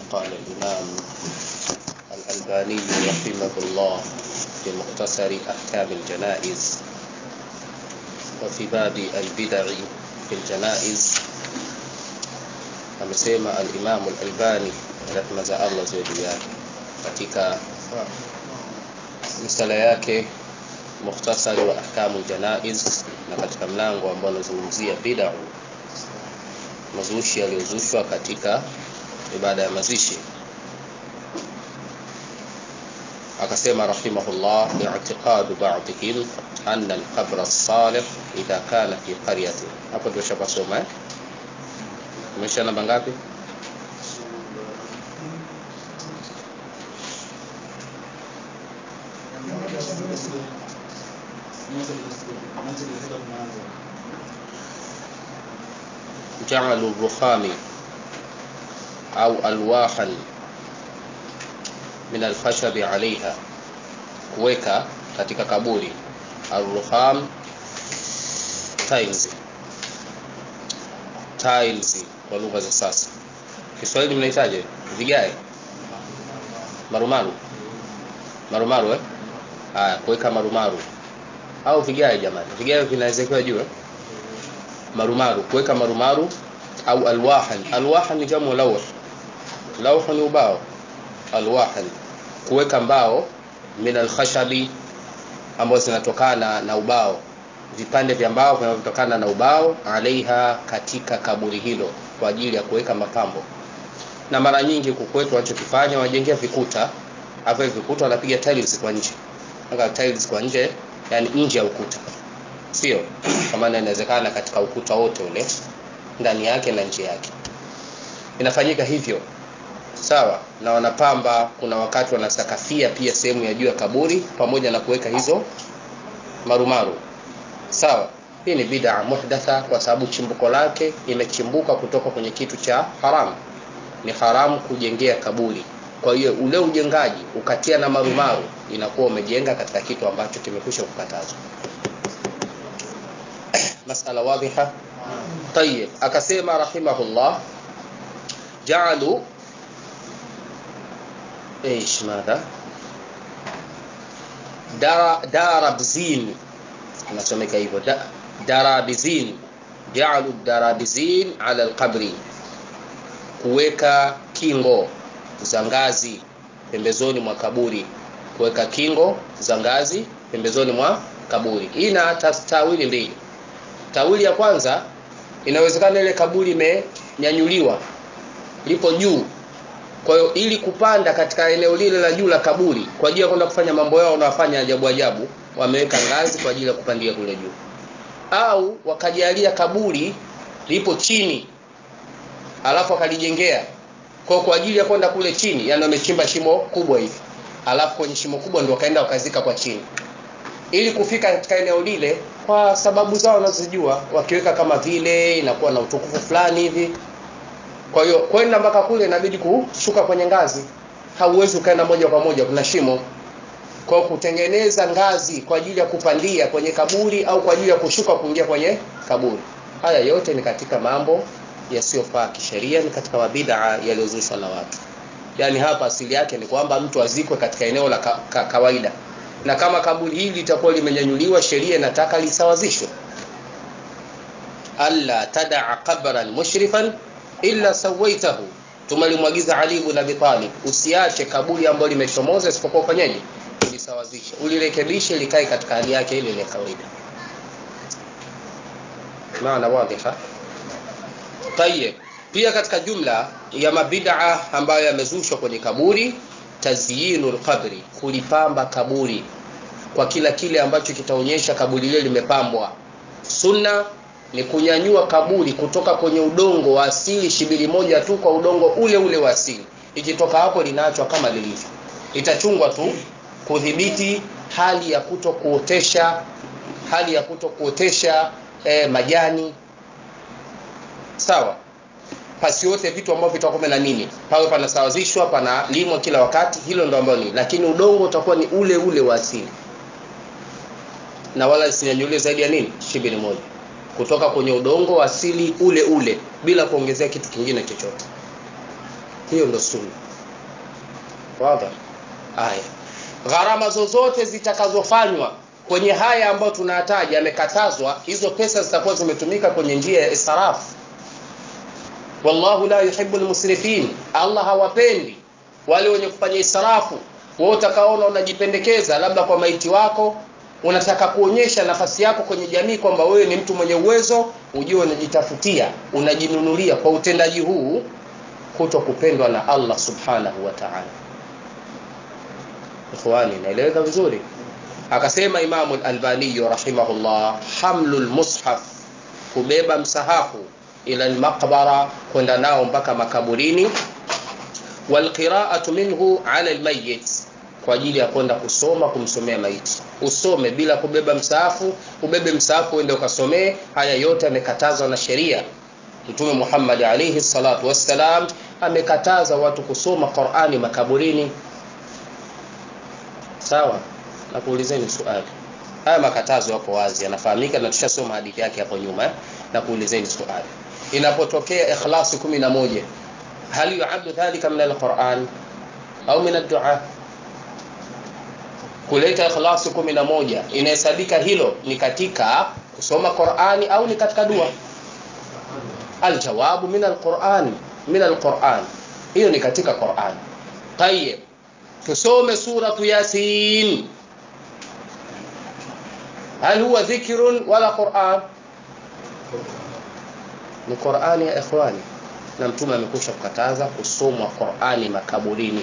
قال الإمام الألباني رحمه الله في مختصر أحكام الجنائز وفي باب البدع في الجنائز amesema al-Imam al-Albani rehma za Allah ziwe juu yake katika misala yake mukhtasari wa ahkamu janaiz na katika mlango ambao unazungumzia bid'a mazushi yaliyozushwa katika ibada ya mazishi akasema rahimahullah i'tiqadu ba'dihim anna al-qabr as-salih idha kana fi qaryatin hapo ndio shapasoma eh umesha namba ngapi جعلوا الرخام أو ألواحا من الخشب عليها kuweka katika kaburi arruham tiles tiles kwa lugha za sasa Kiswahili mnahitaje vigae marumaru marumaru eh haya kuweka marumaru au vigae jamani vigae vinawezekewa juu eh marumaru kuweka marumaru au alwahan alwahan ni jamu lawh lawh ni ubao alwahan kuweka mbao min alkhashabi ambazo zinatokana na ubao vipande vya mbao vinavyotokana na ubao alaiha katika kaburi hilo kwa ajili ya kuweka mapambo na mara nyingi kukwetu wanachokifanya wanajengea vikuta hapo vikuta wanapiga tiles kwa nje anga tiles kwa nje yani nje ya ukuta sio kama inawezekana katika ukuta wote ule ndani yake na nje yake inafanyika hivyo sawa na wanapamba kuna wakati wanasakafia pia sehemu ya juu ya kaburi pamoja na kuweka hizo marumaru sawa hii ni bid'a muhdatha kwa sababu chimbuko lake imechimbuka kutoka kwenye kitu cha haramu ni haramu kujengea kaburi kwa hiyo ule ujengaji ukatia na marumaru inakuwa umejenga katika kitu ambacho kimekwisha kukatazwa masala wadhiha طيب akasema rahimahullah ja'alu ايش ماذا دار داربزين inasomeka hivyo da, darabizin ja'alu darabizin ala alqabri kuweka kingo za ngazi pembezoni mwa kaburi kuweka kingo za ngazi pembezoni mwa kaburi hii ina tawili mbili tawili ya kwanza inawezekana ile kaburi imenyanyuliwa lipo juu kwa hiyo ili kupanda katika eneo lile la juu la kaburi kwa ajili ya kwenda kufanya mambo yao wanafanya ajabu ajabu wameweka ngazi kwa ajili ya kupandia kule juu au wakajalia kaburi lipo chini alafu akalijengea kwa kwa ajili ya kwenda kule chini yani wamechimba shimo kubwa hivi alafu kwenye shimo kubwa ndio wakaenda wakazika kwa chini ili kufika katika eneo lile kwa sababu zao wanazojua wakiweka kama vile inakuwa na utukufu fulani hivi kwa hiyo kwenda mpaka kule inabidi kushuka kwenye ngazi hauwezi ukaenda moja kwa moja kuna shimo kwa kutengeneza ngazi kwa ajili ya kupandia kwenye kaburi au kwa ajili ya kushuka kuingia kwenye kaburi haya yote ni katika mambo yasiyofaa kisheria ni katika mabid'a yaliyozushwa na watu yaani hapa asili yake ni kwamba mtu azikwe katika eneo la ka, ka, kawaida na kama kaburi hili litakuwa limenyanyuliwa sheria inataka lisawazishwe alla tadaa qabran mushrifan illa sawaitahu tumelimwagiza Ali ibn Abi Talib usiache kaburi ambalo limechomoza isipokuwa ufanyaje ulisawazishe ulirekebishe likae katika hali yake ile ile kawaida maana wadhiha tayeb pia katika jumla ya mabid'a ambayo yamezushwa kwenye kaburi tazyinul qabri kulipamba kaburi kwa kila kile ambacho kitaonyesha kaburi lile limepambwa sunna ni kunyanyua kaburi kutoka kwenye udongo wa asili shibili moja tu kwa udongo ule ule wa asili ikitoka hapo linaachwa kama lilivyo itachungwa tu kudhibiti hali ya kuto kuotesha hali ya kuto kuotesha eh, majani sawa pasiote vitu ambavyo vitakuwa na nini pawe panasawazishwa panalimwa kila wakati hilo ndo ambalo ni lakini udongo utakuwa ni ule ule wa asili na wala isinyanyuliwe zaidi ya nini shibili moja kutoka kwenye udongo wa asili ule ule bila kuongezea kitu kingine chochote hiyo ndo sunna wazi haya gharama zozote zitakazofanywa kwenye haya ambayo tunataja yamekatazwa hizo pesa zitakuwa zimetumika kwenye njia ya israfu wallahu la yuhibbu almusrifin allah hawapendi wale wenye kufanya israfu wewe utakaona unajipendekeza labda kwa maiti wako unataka kuonyesha nafasi yako kwenye jamii kwamba wewe ni mtu mwenye uwezo ujue unajitafutia unajinunulia kwa utendaji huu kuto kupendwa na allah subhanahu wa ta'ala ikhwani naeleweka vizuri akasema imamu al-albani rahimahullah hamlul mushaf kubeba msahafu ila al-maqbara kwenda nao mpaka makaburini walqira'atu minhu ala al-mayyit kwa ajili ya kwenda kusoma kumsomea maiti usome bila kubeba msaafu ubebe msaafu uende ukasomee haya yote yamekatazwa na sheria mtume Muhammad alayhi salatu wassalam amekataza watu kusoma Qur'ani makaburini sawa na kuulizeni swali haya makatazo yapo wazi yanafahamika na tushasoma hadithi yake hapo nyuma eh? na kuulizeni swali inapotokea ikhlasi 11 hal yu'addu dhalika min al-Qur'an au min ad-du'a kuleta ikhlasi 11 inahesabika hilo ni katika kusoma Qur'ani au ni katika dua aljawabu min alquran min alquran hiyo ni katika Qur'an tayeb tusome suratu yasin hal huwa dhikrun wala Qur'an ni Qur'ani ya ikhwani na mtume amekusha kukataza kusomwa Qur'ani makaburini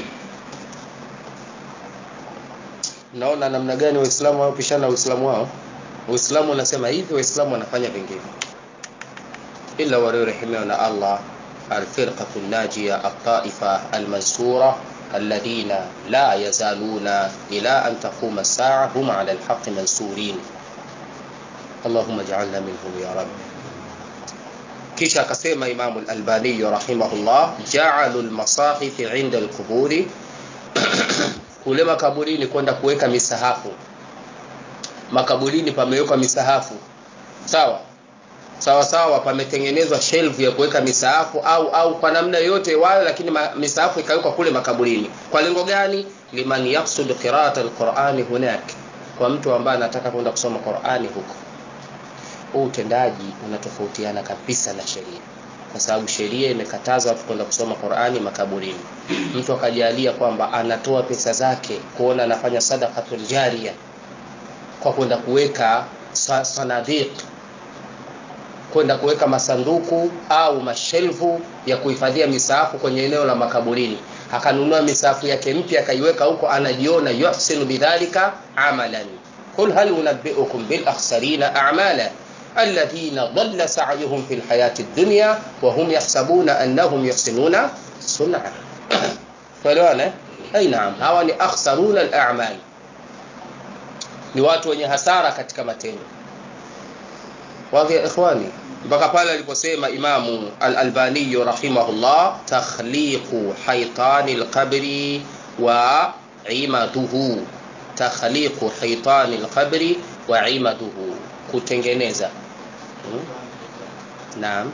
naona namna gani waislamu wanaopishana uislamu wao uislamu unasema hivi waislamu wanafanya vingine illa waliorehemewa na Allah alfirqatu najia at-taifa al-mansura alladhina la yazaluna ila an taquma as-sa'a hum 'ala al-haqqi mansurin Allahumma ij'alna minhum ya rabb kisha akasema Imam al-Albani rahimahullah ja'alu al-masahif 'inda al-quburi kule makaburini kwenda kuweka misahafu makaburini pamewekwa misahafu sawa sawa sawa pametengenezwa shelf ya kuweka misahafu au au kwa namna yote wayo lakini ma, misahafu ikawekwa kule makaburini kwa lengo gani liman yaqsud qira'at alqur'ani hunak kwa mtu ambaye anataka kwenda kusoma Qur'ani huko huu utendaji unatofautiana kabisa na sheria kwa sababu sheria imekataza watu kwenda kusoma Qur'ani makaburini mtu akajalia kwamba anatoa pesa zake kuona anafanya sadaqatul jariya kwa kwenda kuweka sanadiq kwenda kuweka masanduku au mashelfu ya kuhifadhia misahafu kwenye eneo la makaburini akanunua misahafu yake mpya akaiweka huko anajiona yuhsinu bidhalika amalan qul hal unabbiukum bil akhsarina a'mala الذين ضل سعيهم في الحياة الدنيا وهم يحسبون أنهم يحسنون صنعا فلوانا أي نعم هوا ni akhsaruna al-a'mal ni watu wenye hasara katika matendo wazi ikhwani mpaka pale aliposema imamu al-albani rahimahullah takhliqu haytani al-qabri wa imaduhu takhliqu haytani al-qabri wa imaduhu kutengeneza hmm? naam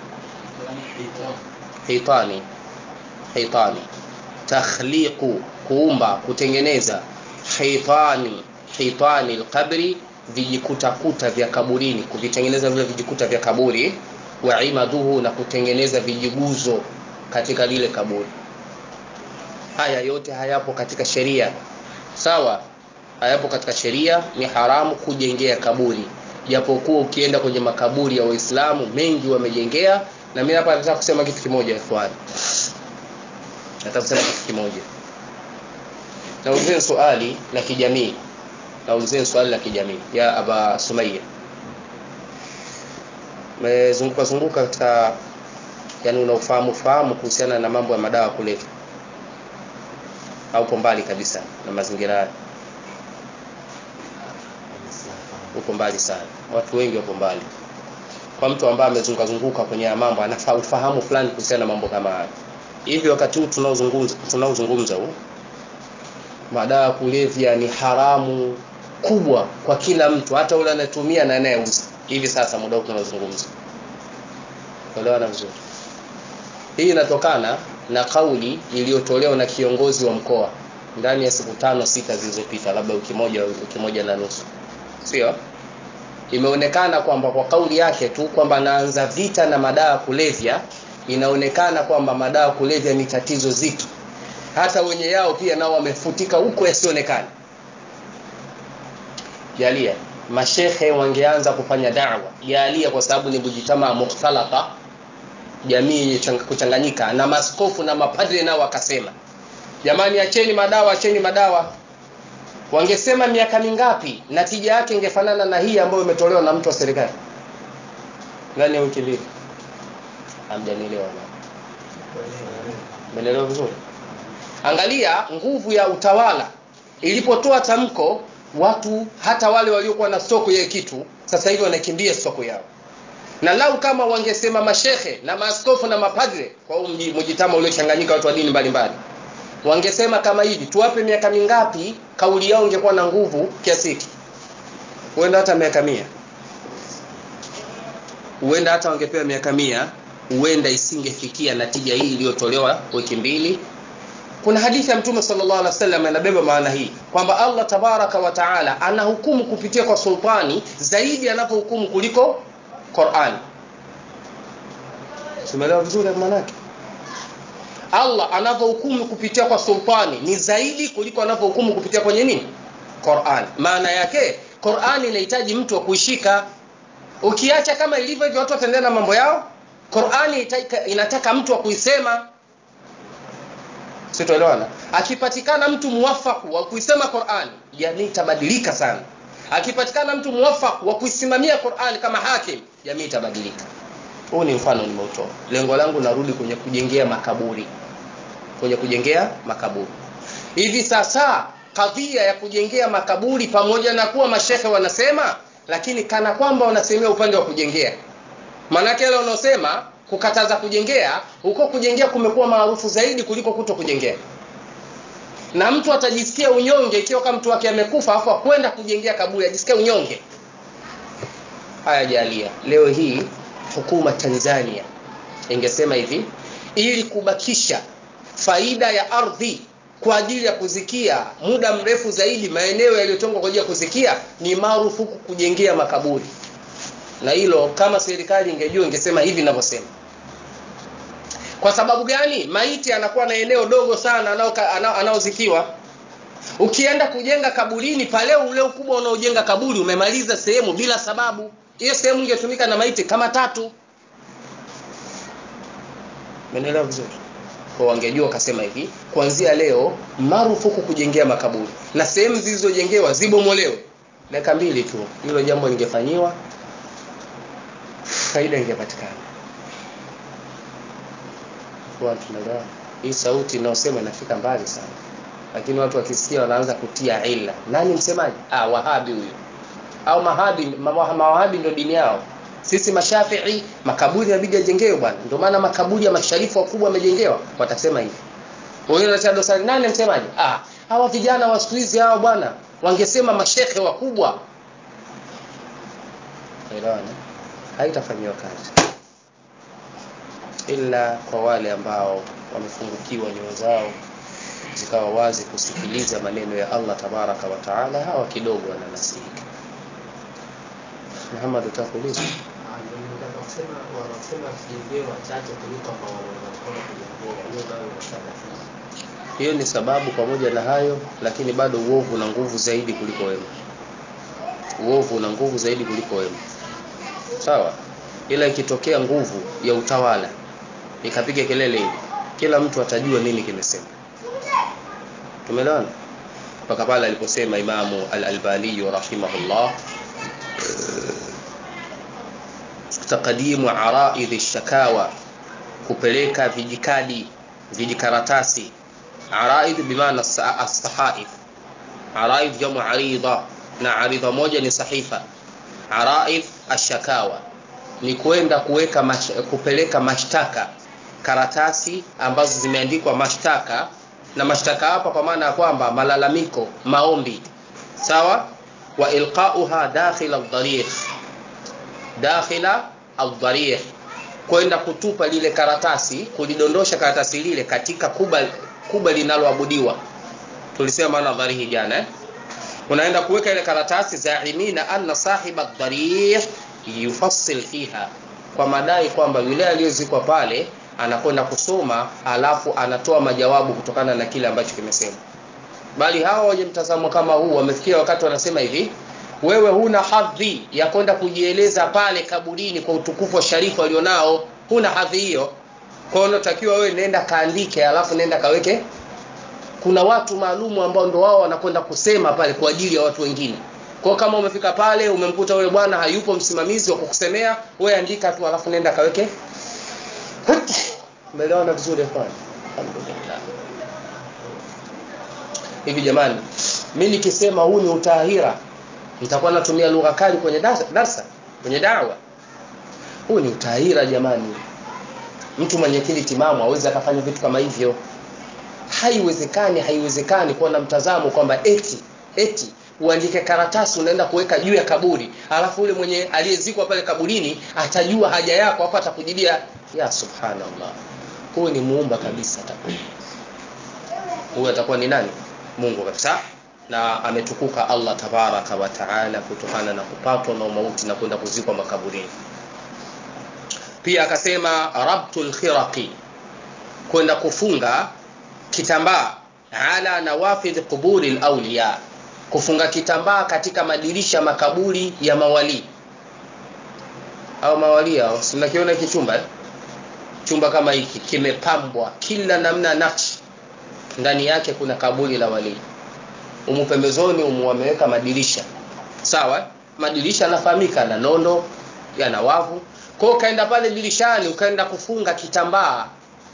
hitani hitani takhliqu kuumba kutengeneza hitani hitani alqabri vijikutakuta vya kaburini kuvitengeneza vile vijikuta vya kaburi wa imaduhu na kutengeneza vijiguzo katika lile kaburi haya yote hayapo katika sheria sawa hayapo katika sheria ni haramu kujengea kaburi japokuwa ukienda kwenye makaburi ya waislamu mengi wamejengea na mimi hapa nataka kusema kitu kimoja ikhwani nataka kusema kitu kimoja naulizeni swali la kijamii naulizeni swali la kijamii ya aba sumaiya mezunguka zunguka katika yani unaofahamu fahamu kuhusiana na mambo ya madawa kulevya au uko mbali kabisa na mazingira haya uko mbali sana watu wengi wako mbali kwa mtu ambaye amezunguka zunguka kwenye mambo anafaa ufahamu fulani kuhusiana na mambo kama haya hivi wakati huu tunaozungumza tunaozungumza huu madawa kulevya ni haramu kubwa kwa kila mtu hata yule anayetumia na anayeuza hivi sasa muda huu tunaozungumza kuelewana vizuri hii inatokana na kauli iliyotolewa na kiongozi wa mkoa ndani ya siku tano sita zilizopita labda wiki moja wiki moja na nusu sio imeonekana kwamba kwa kauli yake tu kwamba anaanza vita na madawa kulevya inaonekana kwamba madawa kulevya ni tatizo zito hata wenye yao pia nao wamefutika huko yasionekana jalia mashehe wangeanza kufanya dawa jalia kwa sababu ni mujitama mukhtalata jamii yenye kuchanganyika na maskofu na mapadre nao wakasema jamani acheni madawa acheni madawa wangesema miaka mingapi natija yake ingefanana na hii ambayo imetolewa na mtu wa serikali ndani ya wiki mbili hamjanielewa menelewa vizuri angalia nguvu ya utawala ilipotoa tamko watu hata wale waliokuwa na soko ya kitu sasa hivi wanakimbia soko yao na lau kama wangesema mashehe na maaskofu na mapadre kwa huu mjitama uliochanganyika watu wa dini mbalimbali wangesema kama hivi tuwape miaka mingapi kauli yao ingekuwa na nguvu kiasi hiki huenda hata miaka mia huenda hata wangepewa miaka mia huenda isingefikia natija hii iliyotolewa wiki mbili kuna hadithi ya mtume sallallahu alaihi wasallam inabeba maana hii kwamba Allah tabaraka wa taala anahukumu kupitia kwa sultani zaidi anapohukumu kuliko Qur'an. Tumeelewa vizuri maana yake? Allah anavyohukumu kupitia kwa sultani ni zaidi kuliko anavyohukumu kupitia kwenye nini? Qur'an. Maana yake Qur'an inahitaji mtu wa kuishika. Ukiacha kama ilivyo hivyo watu wataendelea na mambo yao, Qur'an inataka mtu wa kuisema sitoelewana akipatikana mtu muwafaku wa kuisema Qur'an jamii itabadilika sana akipatikana mtu muwafaku wa kuisimamia Qur'an kama hakim jamii itabadilika huu ni mfano nimeutoa lengo langu narudi kwenye kujengea makaburi kwenye kujengea makaburi hivi sasa kadhia ya kujengea makaburi pamoja na kuwa mashehe wanasema lakini kana kwamba wanasemea upande wa kujengea maanake yale wanaosema kukataza kujengea huko kujengea kumekuwa maarufu zaidi kuliko kuto kujengea na mtu atajisikia unyonge ikiwa kama mtu wake amekufa afu akwenda kujengea kaburi ajisikia unyonge haya jalia leo hii hukuma Tanzania ingesema hivi ili kubakisha faida ya ardhi kwa ajili ya kuzikia muda mrefu zaidi maeneo yaliyotengwa kwa ajili ya kuzikia ni marufuku kujengea makaburi na hilo kama serikali ingejua ingesema hivi ninavyosema kwa sababu gani maiti anakuwa na eneo dogo sana anaozikiwa ukienda kujenga kaburini pale ule ukubwa unaojenga kaburi umemaliza sehemu bila sababu hiyo sehemu ingetumika na maiti kama tatu menelewa vizuri kwa wangejua wakasema hivi kuanzia leo marufuku kujengea makaburi na sehemu zilizojengewa zibomolewe dakika mbili tu hilo jambo lingefanyiwa faida ingepatikana kwa tunaelewa hii sauti inayosema inafika mbali sana lakini watu wakisikia wanaanza kutia ila nani msemaji ah wahabi huyo au mahabi mawahabi ndio dini yao sisi mashafii makaburi inabidi yajengewe bwana ndio maana makaburi ya masharifu wakubwa yamejengewa watasema hivi wengine wanataka dosari nani msemaji ah hawa vijana wa siku hizi hao bwana wangesema mashekhe wakubwa elewana haitafanyiwa kazi ila kwa wale ambao wamefungukiwa nyoyo zao zikawa wazi kusikiliza maneno ya Allah tabaraka wa taala hawa kidogo wananasihika Muhammad utakuuliza hiyo ni sababu pamoja na hayo lakini bado uovu una nguvu zaidi kuliko wema uovu una nguvu zaidi kuliko wema sawa ila ikitokea nguvu ya utawala ikapiga kelele hivi kila mtu atajua nini kimesema tumeelewana mpaka pale aliposema imamu al-albani rahimahullah taqdimu araidhi shakawa kupeleka vijikadi vijikaratasi araidh bimaana as-sahaif araidh jamu aridha na aridha moja ni sahifa araidh ashakawa ni kwenda kuweka mash, kupeleka mashtaka karatasi ambazo zimeandikwa mashtaka na mashtaka hapa kwa maana ya kwamba malalamiko maombi sawa wa ilqauha dakhila ad-darikh dakhila ad-darikh kwenda kutupa lile karatasi kulidondosha karatasi lile katika kuba kuba linaloabudiwa tulisema nadhari hii jana eh? unaenda kuweka ile karatasi zaimina anna sahiba dharih yufassil fiha kwa madai kwamba yule aliyezikwa pale anakwenda kusoma alafu anatoa majawabu kutokana na kile ambacho kimesema bali hawa wenye mtazamo kama huu wamefikia wakati wanasema hivi wewe huna hadhi ya kwenda kujieleza pale kaburini kwa utukufu wa sharifu alionao huna hadhi hiyo kwa hiyo unatakiwa wewe nenda kaandike alafu nenda kaweke kuna watu maalumu ambao ndo wao wanakwenda kusema pale kwa ajili ya watu wengine kwa kama umefika pale umemkuta yule bwana hayupo msimamizi wa kukusemea wewe andika tu alafu nenda kaweke umeelewana vizuri hapana alhamdulillah hivi jamani mimi nikisema huu ni utahira nitakuwa natumia lugha kali kwenye darsa, darsa kwenye dawa huu ni utahira jamani mtu mwenye akili timamu awezi akafanya vitu kama hivyo haiwezekani haiwezekani kuwa na mtazamo kwamba eti eti uandike karatasi unaenda kuweka juu ya kaburi alafu yule mwenye aliyezikwa pale kaburini atajua haja yako hapo atakujibia ya subhanallah huyu ni muumba kabisa atakuwa huyu atakuwa ni nani mungu kabisa na ametukuka allah tabaraka wa taala kutokana na kupatwa na umauti na kwenda kuzikwa makaburini pia akasema rabtul khiraqi kwenda kufunga kitambaa ala nawafidh quburi lawliya kufunga kitambaa katika madirisha makaburi ya mawalii au mawalii hao sinakiona hiki chumba eh? chumba kama hiki kimepambwa kila namna nakshi ndani yake kuna kaburi la walii umu pembezoni umu wameweka madirisha sawa madirisha yanafahamika na nondo yana wavu kwa hiyo ukaenda pale dirishani ukaenda kufunga kitambaa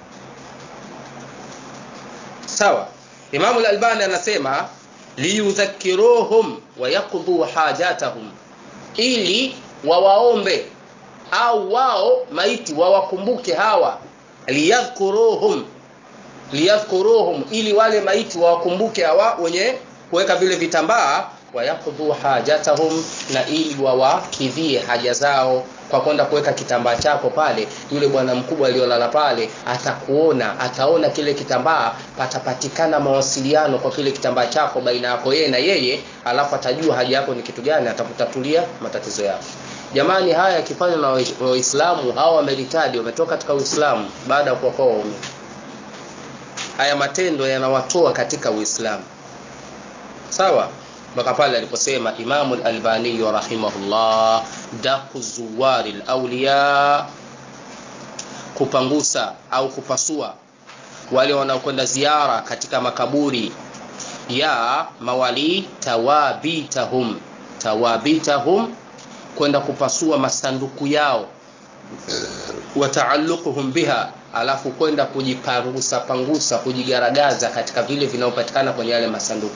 sawa imamu lalbani anasema liyudhakiruhum wayaqdhu hajatahum ili wawaombe au wao maiti wawakumbuke hawa liyadhkuruhum liyadhkuruhum ili wale maiti wawakumbuke hawa wenye kuweka vile vitambaa wayakdhu hajatahum na ili wawakidhie haja zao kwa kwenda kuweka kitambaa chako pale yule bwana mkubwa aliyolala pale atakuona ataona kile kitambaa patapatikana mawasiliano kwa kile kitambaa chako baina yako yeye na yeye alafu atajua haja yako ni kitu gani atakutatulia matatizo yako jamani haya yakifanywa na waislamu hawa wameritadi wametoka katika uislamu baada ya kuwakoa waumini haya matendo yanawatoa katika uislamu sawa mpaka pale aliposema imamu lalbaniyu rahimahullah daku zuwari lawliya kupangusa au kupasua wale wanaokwenda ziara katika makaburi ya mawali tawabitahum tawabitahum kwenda kupasua masanduku yao wataaluquhum biha alafu kwenda kujipangusa pangusa kujigaragaza katika vile vinavyopatikana kwenye yale masanduku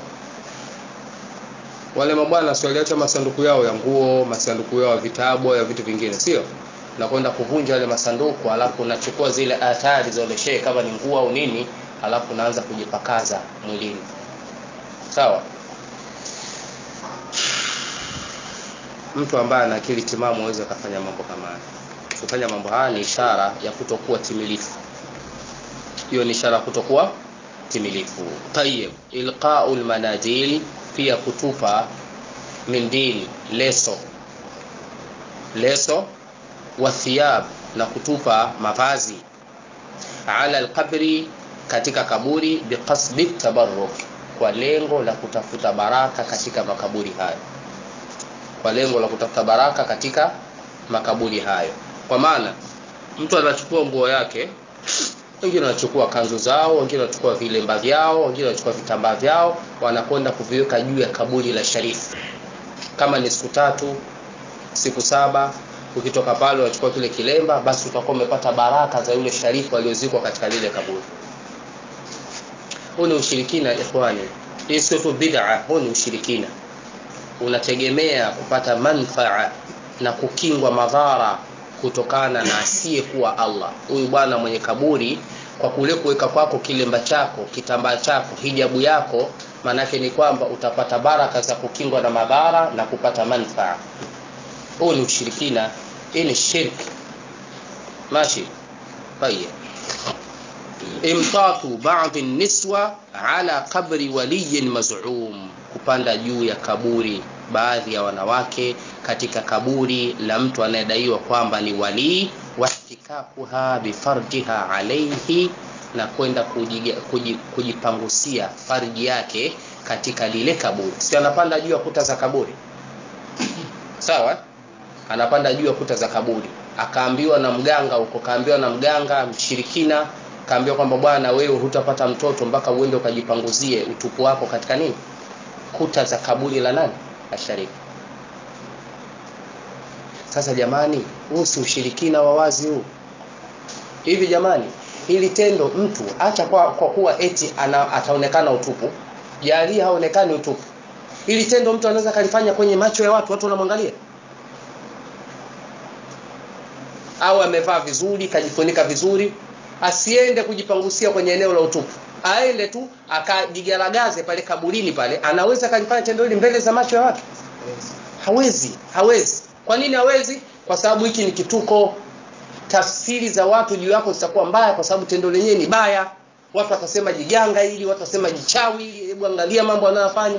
wale mabwana si waliacha masanduku yao ya nguo masanduku yao ya vitabu ya vitu vingine sio na kwenda kuvunja yale masanduku alafu unachukua zile athari za ule shehe kama ni nguo au nini alafu unaanza kujipakaza mwilini sawa mtu ambaye ana akili timamu aweze akafanya mambo kama haya kufanya mambo haya ni ishara ya kutokuwa timilifu hiyo ni ishara ya kutokuwa timilifu tayib ilqau lmanadil pia kutupa mindil leso leso wa thiyab na kutupa mavazi ala alqabri katika kaburi biqasdi tabarruk kwa lengo la kutafuta baraka katika makaburi hayo kwa lengo la kutafuta baraka katika makaburi hayo kwa maana mtu anachukua nguo yake wengine wanachukua kanzu zao wengine wanachukua vilemba vyao wengine wanachukua vitambaa vyao wanakwenda kuviweka juu ya kaburi la sharifu kama ni siku tatu siku saba ukitoka pale unachukua kile kilemba basi utakuwa umepata baraka za yule sharifu aliyozikwa katika lile kaburi huu ni ushirikina ikhwani hii sio tu bid'a huu ni ushirikina unategemea kupata manfaa na kukingwa madhara kutokana na asiyekuwa Allah. Huyu bwana mwenye kaburi, kwa kule kuweka kwako kilemba chako, kitambaa chako, hijabu yako, maanake ni kwamba utapata baraka za kukingwa na madhara na kupata manfaa. Huu ni ushirikina, hii ni shirki. ماشي طيب imtatu baadhi niswa ala qabri waliyin mazum kupanda juu ya kaburi baadhi ya wanawake katika kaburi la mtu anayedaiwa kwamba ni walii wahtikakuha bifarjiha alaihi na kwenda kujiga- kuji- kujipangusia farji yake katika lile kaburi si anapanda juu ya kuta za kaburi sawa anapanda juu ya kuta za kaburi akaambiwa na mganga huko kaambiwa na mganga mshirikina kaambiwa kwamba bwana wewe hutapata mtoto mpaka uende ukajipanguzie utupu wako katika nini kuta za kaburi la nani la sharifu sasa jamani huu si ushirikina wa wazi huu hivi jamani hili tendo mtu acha kwa, kwa kuwa eti ana, ataonekana utupu jalia haonekani utupu hili tendo mtu anaweza kalifanya kwenye macho ya watu watu wanamwangalia au amevaa vizuri kajifunika vizuri asiende kujipangusia kwenye eneo la utupu aende tu akajigaragaze pale kaburini pale anaweza kalifanya tendo hili mbele za macho ya watu hawezi hawezi kwa nini hawezi kwa sababu hiki ni kituko tafsiri za watu juu yako zitakuwa mbaya kwa sababu tendo lenyewe ni baya watu watasema jiganga hili watu watasema jichawi hili hebu angalia mambo anayofanya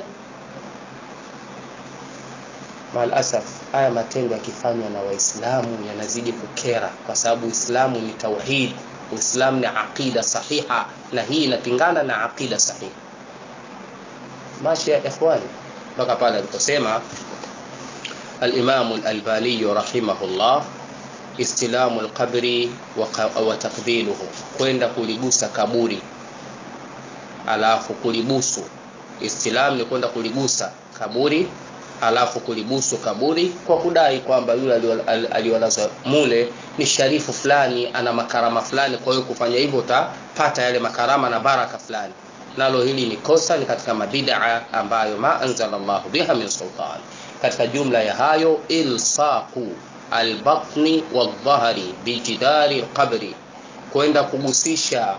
maalasaf haya matendo yakifanywa na waislamu yanazidi kukera kwa sababu uislamu ni tauhid uislamu ni aqida sahiha na hii inapingana na aqida sahiha mashi ya ikhwani mpaka pale aliposema alimamu lalbaniyu rahimahullah istilamu lqabri wa, wa takbiluhu kwenda kuligusa kaburi alafu kulibusu istilam ni kwenda kuligusa kaburi alafu kulibusu kaburi kwa kudai kwamba yule aliyolazwa mule ni sharifu fulani ana makarama fulani kwa hiyo kufanya hivyo utapata yale makarama na baraka fulani nalo hili ni kosa ni katika mabidaa ambayo ma anzala llahu biha min sultan katika jumla ya hayo ilsaqu albatni waldhahri bijidari lqabri kwenda kugusisha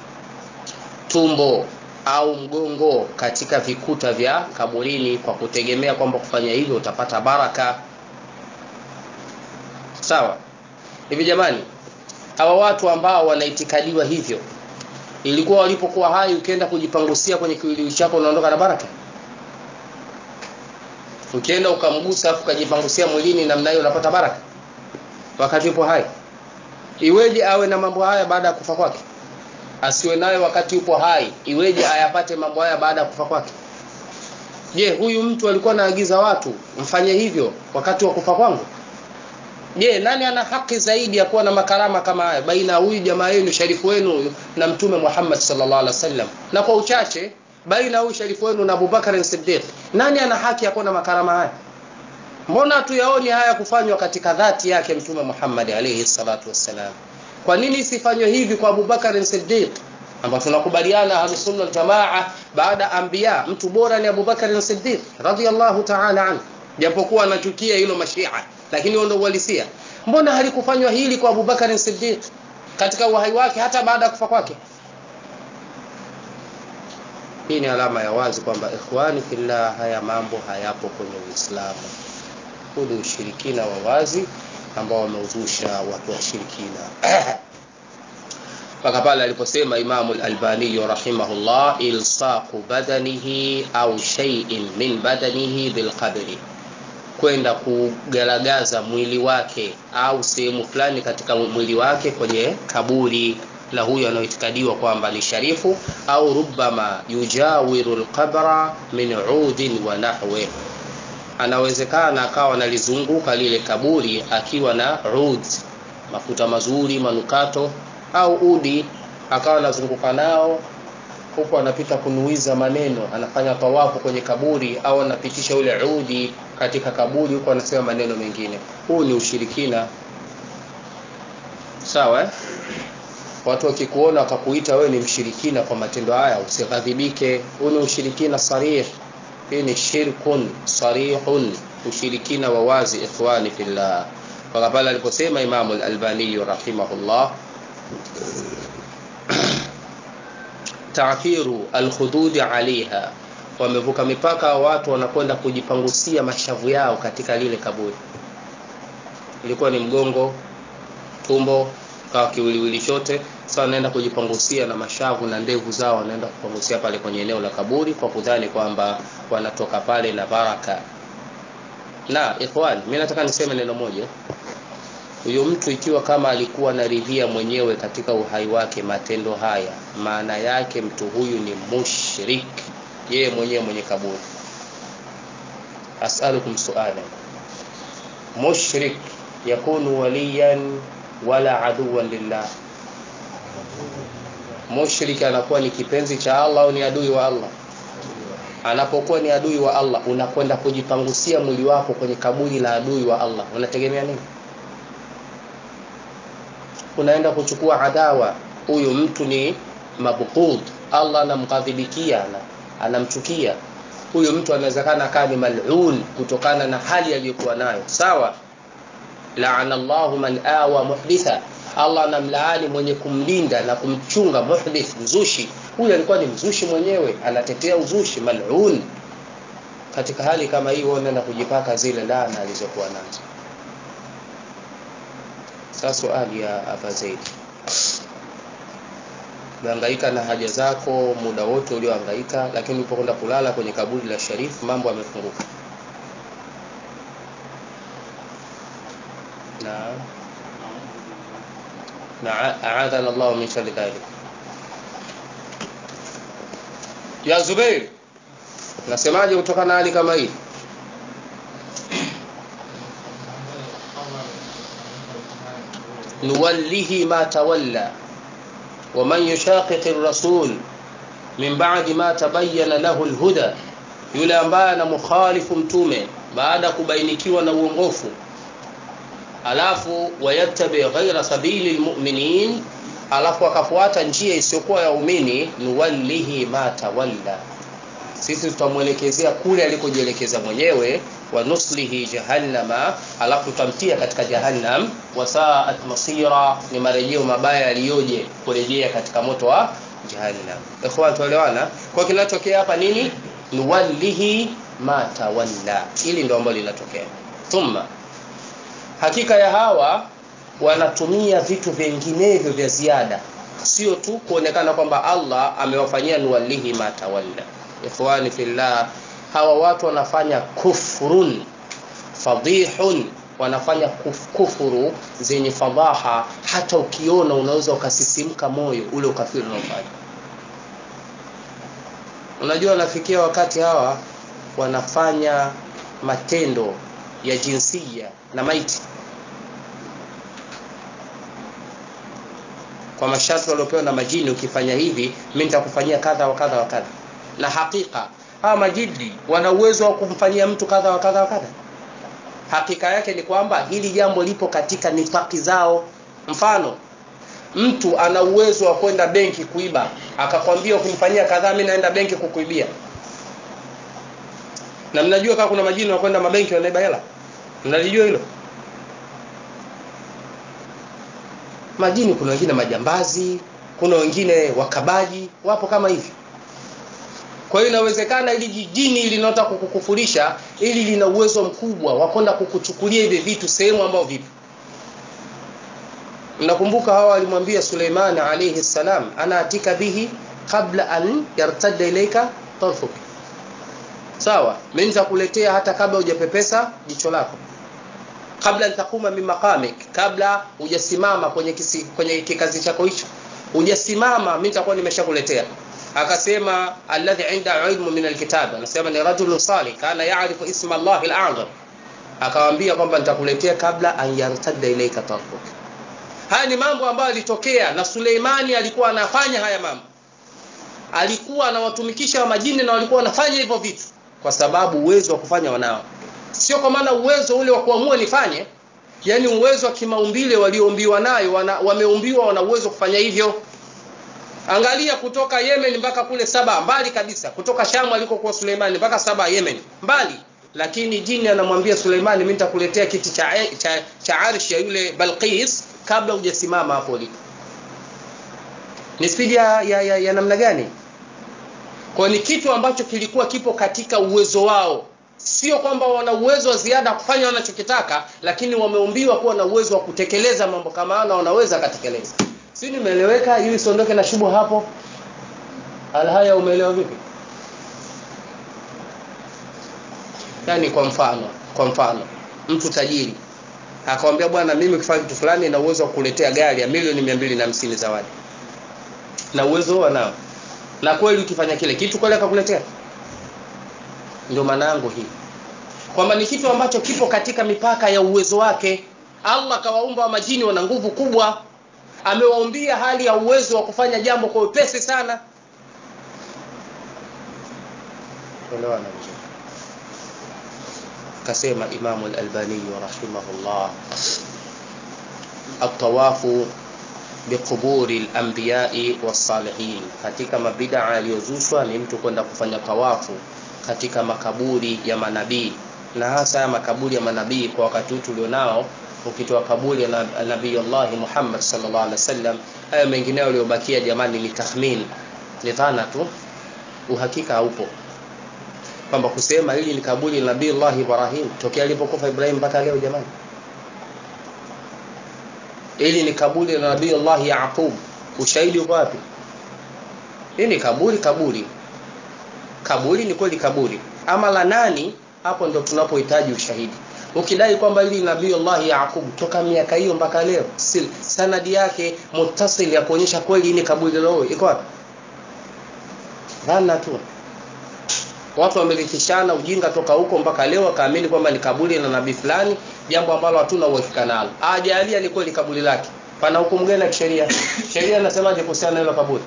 tumbo au mgongo katika vikuta vya kaburini kwa kutegemea kwamba kufanya hivyo utapata baraka sawa hivi jamani hawa watu ambao wanaitikadiwa hivyo ilikuwa walipokuwa hai ukienda kujipangusia kwenye kiwiliwi chako unaondoka na baraka ukienda ukamgusa afu ukajipangusia mwilini namna hiyo unapata baraka wakati yupo hai iweje awe na mambo haya baada ya kufa kwake asiwe nayo wakati yupo hai iweje ayapate mambo haya baada ya kufa kwake je huyu mtu alikuwa anaagiza watu mfanye hivyo wakati wa kufa kwangu je nani ana haki zaidi ya kuwa na makarama kama haya baina ya huyu jamaa yenu sharifu wenu na mtume Muhammad sallallahu alaihi wasallam na kwa uchache baina huyu sharifu wenu na Abubakar Siddiq nani ana haki ya kuwa na makarama haya mbona hatuyaoni haya kufanywa katika dhati yake mtume Muhammad alayhi salatu wassalam kwa nini isifanywe hivi kwa Abubakar Siddiq ambao tunakubaliana ahlusunna waljamaa baada ya anbiya mtu bora ni Abubakar Siddiq radhiyallahu ta'ala anhu japokuwa anachukia hilo mashia lakini huo ndio uhalisia mbona halikufanywa hili kwa Abubakar Siddiq katika uhai wake hata baada ya kufa kwake hii ni alama ya wazi kwamba ikhwani fillah haya mambo hayapo kwenye Uislamu huu ni ushirikina wa wazi ambao wameuzusha watu washirikina mpaka pale aliposema Imamu al-Albani rahimahullah ilsaqu badanihi au shay'in min badanihi bilqabri kwenda kugaragaza mwili wake au sehemu fulani katika mwili wake kwenye kaburi la huyo anayoitikadiwa kwamba ni sharifu au rubbama yujawiru alqabra min udin wa nahwi anawezekana akawa analizunguka lile kaburi akiwa na ud mafuta mazuri manukato au udi akawa anazunguka nao huku anapita kunuiza maneno anafanya tawafu kwenye kaburi au anapitisha ule udi katika kaburi huku anasema maneno mengine huu ni ushirikina sawa eh? watu wakikuona wakakuita wewe ni mshirikina kwa matendo haya usighadhibike huu ni ushirikina sarih hii ni shirkun sarihun ushirikina wa wazi ikhwani fillah mpaka pale aliposema imamu al-albani rahimahullah ta'thiru al-khudud 'alayha wamevuka mipaka watu wanakwenda kujipangusia mashavu yao katika lile kaburi ilikuwa ni mgongo tumbo kawa kiwiliwili chote sasa wanaenda kujipangusia na mashavu na ndevu zao wanaenda kupangusia pale kwenye eneo la kaburi kwa kudhani kwamba wanatoka pale na baraka na ikhwan mimi nataka niseme neno moja huyo mtu ikiwa kama alikuwa anaridhia mwenyewe katika uhai wake matendo haya maana yake mtu huyu ni mushrik yeye mwenyewe mwenye kaburi as'alukum su'ala mushrik yakunu waliyan wala aduwan lillah mushrik anakuwa ni kipenzi cha Allah au ni adui wa Allah anapokuwa ni adui wa Allah unakwenda kujipangusia mwili wako kwenye kaburi la adui wa Allah unategemea nini unaenda kuchukua adawa huyu mtu ni mabghud Allah anamghadhibikia anamchukia huyu mtu anawezekana akawa ni mal'un kutokana na hali aliyokuwa nayo sawa laana Allahu man awa muhditha Allah anamlaani mwenye kumlinda na kumchunga muhdith mzushi huyu alikuwa ni mzushi mwenyewe anatetea uzushi mal'un katika hali kama hiyo unaenda kujipaka zile laana alizokuwa nazo sasa swali ya Aba Zaid umehangaika na haja zako muda wote uliohangaika lakini ulipokwenda kulala kwenye kaburi la Sharif mambo yamefunguka na na aadhana Allah min sharri dhalik ya Zubair nasemaje kutokana na hali kama hii nuwallihi ma tawalla ومن يشاقق الرسول من بعد ما تبين له الهدى yule ambaye anamkhalifu mtume baada kubainikiwa na uongofu alafu wayattabi ghaira sabili lmuminin alafu akafuata njia isiyokuwa ya umini nuwallihi ma tawalla sisi tutamwelekezea kule alikojielekeza mwenyewe wa nuslihi jahannama alafu tutamtia katika jahannam wasaat masira ni marejeo mabaya yaliyoje kurejea katika moto wa jahannam ikhwan tuelewana kwa kinachotokea hapa nini nuwallihi ma tawalla ili ndio ambalo linatokea thumma hakika ya hawa wanatumia vitu vinginevyo vya ziada sio tu kuonekana kwamba Allah amewafanyia nuwallihi ma tawalla ikhwani fillah hawa watu wanafanya kufrun fadihun wanafanya kuf, kufuru zenye fadhaha hata ukiona unaweza ukasisimka moyo ule ukafiri unaofanya unajua nafikia wakati hawa wanafanya matendo ya jinsia na maiti kwa masharti waliopewa na majini ukifanya hivi mimi nitakufanyia kadha wa kadha wa kadha na hakika hawa majini wana uwezo wa kumfanyia mtu kadha wa kadha wa kadha hakika yake ni kwamba hili jambo lipo katika nifaki zao mfano mtu ana uwezo wa kwenda benki kuiba akakwambia ukimfanyia kadhaa mimi naenda benki kukuibia na mnajua kama kuna majini wa kwenda mabenki wanaiba hela mnalijua hilo majini kuna wengine majambazi kuna wengine wakabaji wapo kama hivi kwa hiyo inawezekana ili jijini linalotaka kukukufurisha ili lina uwezo mkubwa wa kwenda kukuchukulia hivi vitu sehemu ambayo vipo mnakumbuka hawa walimwambia Suleiman alayhi salam ana atika bihi kabla an yartadda ilayka tarfuk sawa mimi nitakuletea hata kabla hujapepesa jicho lako kabla nitakuma min maqamik kabla hujasimama kwenye kisi, kwenye kikazi chako hicho hujasimama mimi nitakuwa nimeshakuletea akasema alladhi inda ilmu min alkitab anasema ni rajulun salih kana yaarifu isma Allah al-a'zam akawaambia kwamba nitakuletea kabla an yartadda ilayka tarfuk haya ni mambo ambayo yalitokea na Suleimani alikuwa anafanya haya mambo alikuwa anawatumikisha wa majini na walikuwa wanafanya hivyo vitu kwa sababu uwezo wa kufanya wanao sio kwa maana uwezo ule wa kuamua nifanye yani uwezo wa kimaumbile walioumbiwa nayo wana, wameumbiwa wana uwezo kufanya hivyo angalia kutoka Yemen mpaka kule Saba mbali kabisa kutoka Shamu alikokuwa Suleimani mpaka Saba Yemen mbali lakini jini anamwambia Suleimani mimi nitakuletea kiti cha, cha, cha arshi ya yule Balqis kabla hujasimama hapo ulipo ni spidi ya, ya, ya, ya namna gani kwa ni kitu ambacho kilikuwa kipo katika uwezo wao sio kwamba wana uwezo wa ziada kufanya wanachokitaka lakini wameumbiwa kuwa na uwezo wa kutekeleza mambo kama hayo na wanaweza katekeleza si nimeeleweka ili siondoke na shubu hapo alhaya umeelewa vipi yani kwa mfano kwa mfano mtu tajiri akamwambia bwana mimi ukifanya kitu fulani na uwezo wa kuletea gari ya milioni mia mbili na hamsini zawadi na uwezo huo nao na kweli ukifanya kile kitu kweli akakuletea ndio maana yangu hii kwamba ni kitu ambacho kipo katika mipaka ya uwezo wake allah kawaumba wa majini wana nguvu kubwa amewaumbia hali ya uwezo wa kufanya jambo kwa upesi sana elewana vizuri kasema imamu lalbaniyu rahimahullah atawafu biquburi lambiyai wassalihin katika mabidaa yaliyozushwa ni mtu kwenda kufanya tawafu katika makaburi ya manabii na hasa ya makaburi ya manabii kwa wakati huu tulionao ukitoa kaburi ya nabiyullahi muhammad sallallahu alaihi wasallam hayo mengineo yaliyobakia jamani ni takhmin ni dhana tu uhakika haupo kwamba kusema hili ni kaburi la nabiyullahi ibrahim tokea alipokufa ibrahim mpaka leo jamani hili ni kaburi la nabiyullahi yaqub ushahidi uko wapi hii ni kaburi kaburi kaburi ni kweli kaburi ama la nani hapo ndo tunapohitaji ushahidi ukidai kwamba hili nabiyullahi yaqub toka miaka hiyo mpaka leo sil sanadi yake mutasil ya kuonyesha kweli ni kaburi lao iko wapi dhana tu watu wamelitishana ujinga toka huko mpaka leo wakaamini kwamba ni kaburi la nabii fulani jambo ambalo hatuna uhakika nalo ajalia ni kweli kaburi lake pana hukumu gani ya kisheria sheria inasemaje kuhusiana na hilo kaburi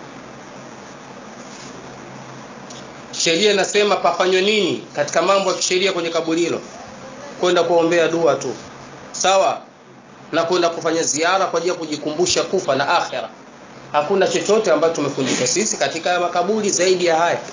sheria inasema pafanywe nini katika mambo ya kisheria kwenye kaburi hilo kwenda kuombea dua tu sawa na kwenda kufanya ziara kwa ajili ya kujikumbusha kufa na akhira hakuna chochote ambacho tumefundishwa sisi katika makaburi zaidi ya haya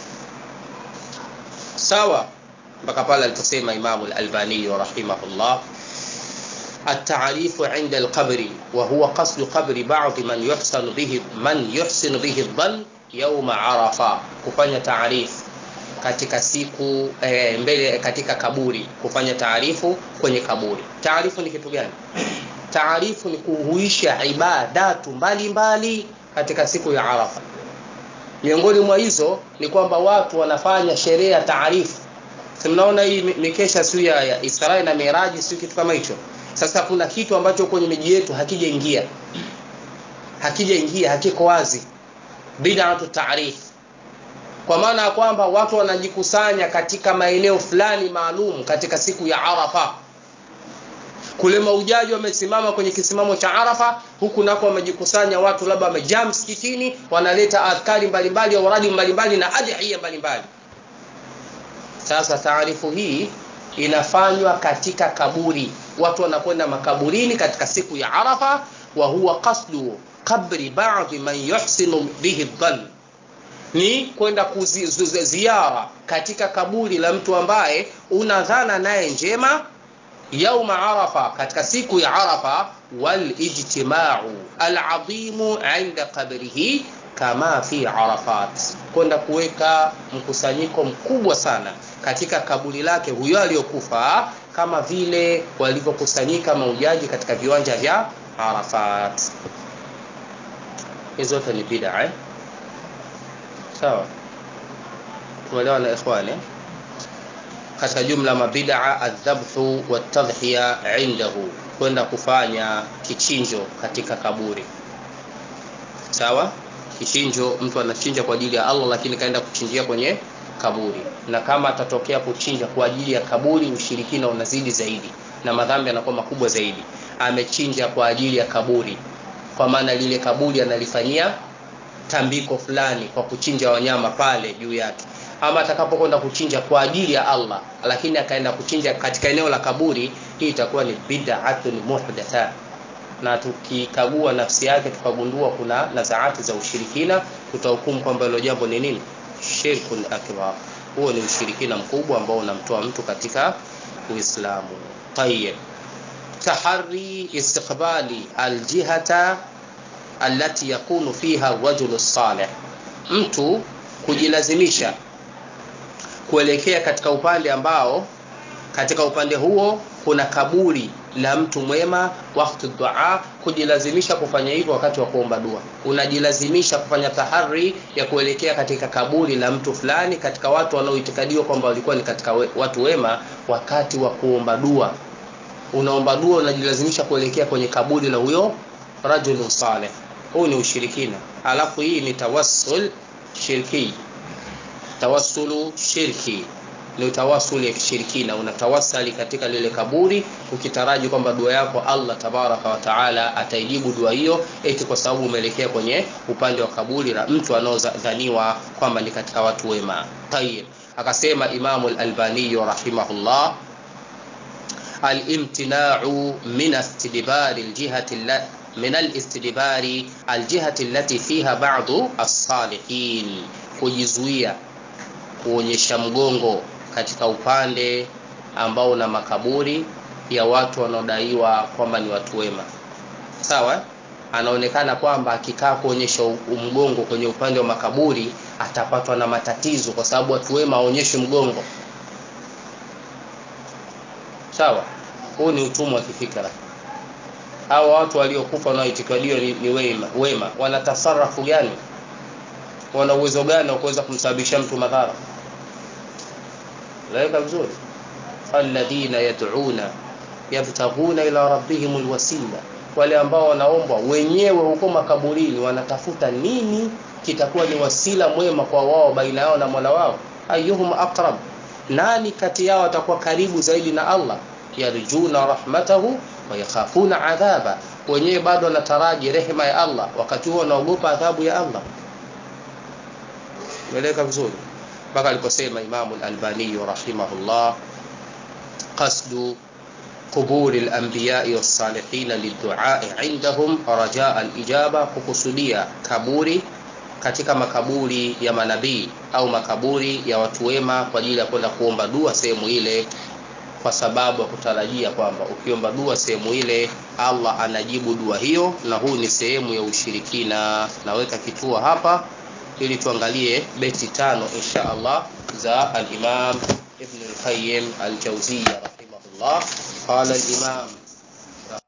sawa mpaka pale aliposema imamu lalbaniyu rahimahullah التعريف عند القبر وهو قصد قبر بعض من يحسن به من يحسن به الظن يوم عرفة kufanya taarifu katika siku e, mbele katika kaburi kufanya taarifu kwenye kaburi taarifu ni kitu gani taarifu ni kuhuisha ibadatu mbalimbali katika siku ya arafa miongoni mwa hizo ni kwamba watu wanafanya sherehe ya taarifu mnaona hii mikesha siu ya, ya israeli na miraji siu kitu kama hicho sasa kuna kitu ambacho kwenye miji yetu hakijaingia hakijaingia hakiko wazi bidatu taarifu kwa maana ya kwamba watu wanajikusanya katika maeneo fulani maalum katika siku ya arafa kule maujaji wamesimama kwenye kisimamo cha arafa huku nako wamejikusanya watu labda wamejaa msikitini wanaleta adhkari mbalimbali au radi mbalimbali na adhiya mbalimbali sasa taarifu hii inafanywa katika kaburi watu wanakwenda makaburini katika siku ya arafa wa huwa qasdu qabri ba'dhi man yuhsinu bihi dhann ni kwenda kuziara katika kaburi la mtu ambaye una dhana naye njema yauma arafa katika siku ya arafa walijtimau aladimu inda qabrihi kama fi arafat kwenda kuweka mkusanyiko mkubwa sana katika kaburi lake huyo aliyokufa kama vile walivyokusanyika maujaji katika viwanja vya arafat hizo zote ni bida eh? sawa tumeelewa na ikhwani katika jumla mabidaa aldhabhu waltadhhiya indahu kwenda kufanya kichinjo katika kaburi sawa kichinjo mtu anachinja kwa ajili ya allah lakini kaenda kuchinjia kwenye kaburi na kama atatokea kuchinja kwa ajili ya kaburi ushirikina unazidi zaidi na madhambi yanakuwa makubwa zaidi amechinja kwa ajili ya kaburi kwa maana lile kaburi analifanyia tambiko fulani kwa kuchinja wanyama pale juu yake ama atakapokwenda kuchinja kwa ajili ya allah lakini akaenda kuchinja katika eneo la kaburi hii itakuwa ni bid'atun muhdatha na tukikagua nafsi yake tukagundua kuna nazaati za ushirikina tutahukumu kwamba hilo jambo ni nini shirkun akbar huo ni ushirikina mkubwa ambao unamtoa mtu katika uislamu tayib tahari istiqbali aljihata allati yakunu fiha rajulu salih mtu kujilazimisha kuelekea katika upande ambao katika upande huo kuna kaburi la mtu mwema wakati dua kujilazimisha kufanya hivyo wakati wa kuomba dua unajilazimisha kufanya tahari ya kuelekea katika kaburi la mtu fulani katika watu wanaoitikadiwa kwamba walikuwa ni katika we, watu wema wakati wa kuomba dua unaomba dua unajilazimisha kuelekea kwenye kaburi la huyo rajulun saleh huu ni ushirikina alafu hii ni tawassul shirki tawassulu shirki ni utawasuli ya kishirikina unatawasali katika lile kaburi ukitaraji kwamba dua yako allah tabaraka wataala ataijibu dua hiyo eti kwa sababu umeelekea kwenye upande wa kaburi la mtu anaodhaniwa kwamba ni katika watu wema tayib akasema imamu lalbaniyu rahimahullah alimtinau min istidbari ljihati من الاستدبار الجهة التي فيها بعض الصالحين kujizuia kuonyesha mgongo katika upande ambao una makaburi ya watu wanaodaiwa kwamba ni watu wema sawa anaonekana kwamba akikaa kuonyesha mgongo kwenye upande wa makaburi atapatwa na matatizo kwa sababu watu wema aonyeshe mgongo sawa huu ni utumwa wa kifikra au watu waliokufa wanaoitikadiwa ni, ni wema, wema wana tasarafu gani wana uwezo gani wa kuweza kumsababisha mtu madhara laweka vizuri alladhina yad'una yabtaghuna ila rabbihim alwasila wale ambao wanaomba wenyewe huko makaburini wanatafuta nini kitakuwa ni wasila mwema kwa wao baina yao na mola wao ayuhum aqrab nani kati yao atakuwa karibu zaidi na allah yarjuna rahmatahu wayakhafuna adhaba wenyewe bado wanataraji rehema ya allah wakati huo wanaogopa adhabu ya allah meleka vizuri mpaka aliposema imamu lalbaniyu rahimahullah qasdu قبور الأنبياء والصالحين للدعاء عندهم رجاء الإجابة kukusudia kaburi katika makaburi ya manabii au makaburi ya watu wema kwa ajili ya kwenda kuomba dua sehemu ile kwa sababu ya kutarajia kwamba ukiomba dua sehemu ile allah anajibu dua hiyo na huu ni sehemu ya ushirikina naweka kituo hapa ili tuangalie beti tano insha allah za alimam ibn lqayim aljauziya rahimahullah qala alimam